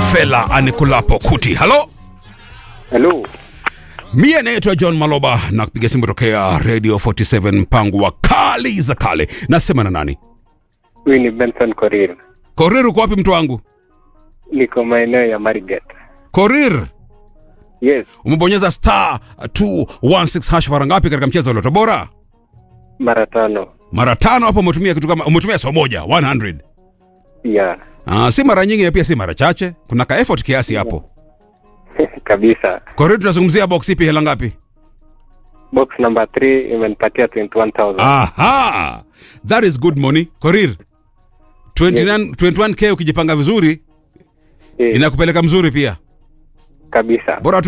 fela anikulapo kuti halo Hello. mie naitwa john maloba na kupiga simu tokea radio 47 mpango wa kali za kale nasema na nani Huyu ni Benson Korir. korir uko wapi mtu wangu Niko maeneo ya Marigat. korir Yes, umebonyeza star 216 hash mara ngapi katika mchezo wa loto bora mara tano. mara tano hapo umetumia kitu kama umetumia so moja 100 Yeah. Ah, si mara nyingi na pia si mara chache kuna ka effort kiasi hapo Kabisa. korir tunazungumzia box ipi hela ngapi Box number 3 imenipatia 21,000. aha that is good money korir 29 21k ukijipanga vizuri Yes, inakupeleka mzuri pia kabisa. bora tu